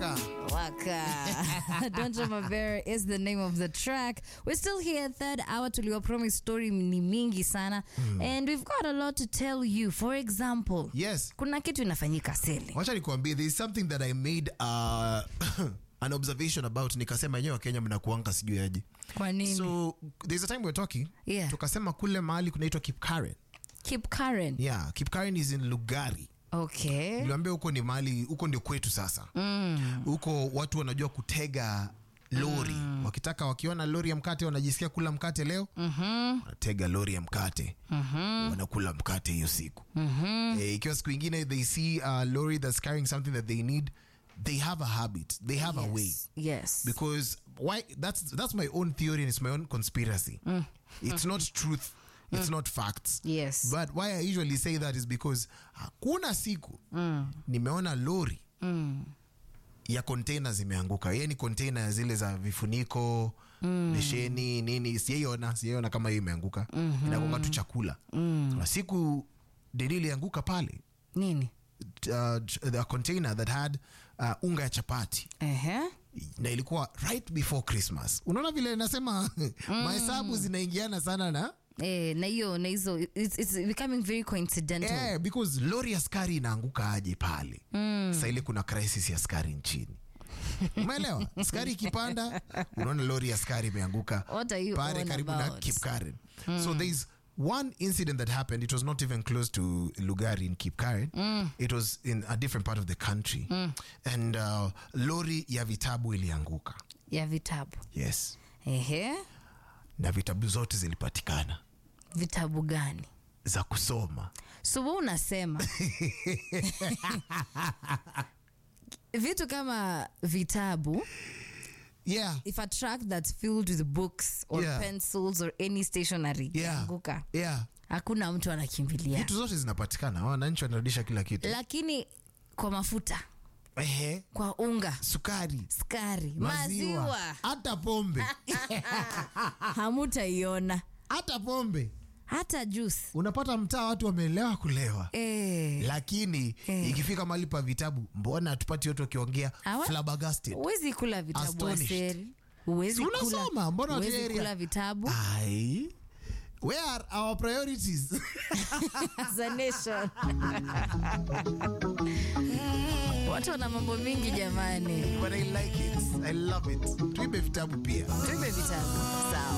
Waka. Waka. Donja Mavera is the name of the track. We're still here, third hour. Tulio promise story ni mingi sana. And we've got a lot to tell you. For example, Yes. kuna kitu inafanyika seli. Wacha nikwambie there is something that I made uh, an observation about nikasema yenyewe Wakenya mnakuanga sijui aje. Kwa nini? So there's a time we were talking Yeah. tukasema kule mahali kunaitwa Kipkaren. Keep Karen. Yeah, Kipkaren is in Lugari. Okay. Niliambia huko ni mahali huko ndio kwetu sasa. Huko watu wanajua kutega lori wakitaka wakiona lori ya mkate wanajisikia kula mkate leo wanatega lori ya mkate wanakula mkate hiyo siku eh, ikiwa siku ingine they see a lorry that's carrying something that they need they have a habit they have a way Yes. Yes. because why that's that's my own theory and it's my own conspiracy it's not truth it's not facts Yes. but why i usually say that is because hakuna siku nimeona lori ya container zimeanguka ye ni container ya zile za vifuniko besheni nini sijaiona sijaiona kama hiyo imeanguka inagonga tu chakula na siku deni ilianguka pale Nini? uh, the container that had uh, unga ya chapati Ehe. na ilikuwa right before christmas unaona vile nasema mahesabu zinaingiana sana na Eh, na hiyo na hizo it's, it's becoming very coincidental. yeah, because lori ya skari inaanguka aje pale mm. sa ile kuna crisis ya skari nchini umeelewa skari ikipanda unaona lori ya skari imeanguka What are you pale on karibu na about? kipkaren so there's one incident that happened it was not even close to lugari in kipkaren it was in a different part of the country and uh, lori ya vitabu ilianguka Ya vitabu. yes Ehe. na vitabu zote zilipatikana Vitabu gani? za kusoma so we unasema vitu kama vitabu yeah if a track that's filled with books or Yeah. pencils or any stationery yeah anguka yeah hakuna mtu anakimbilia vitu zote zinapatikana wananchi wanarudisha kila kitu lakini kwa mafuta Ehe, kwa unga sukari skari maziwa maziwa hata pombe hamutaiona hata pombe hata juice unapata mtaa watu wameelewa kulewa eh. lakini Eh. ikifika mahali pa vitabu mbona hatupati watu wakiongea Awa- flabbergasted huwezi kula vitabu Astonished. aseri huwezi Si unasoma, kula, mbona huwezi watu area? kula vitabu ai where are our priorities as a nation watu wana mambo mingi jamani but i like it i love it tuibe vitabu pia tuibe vitabu sawa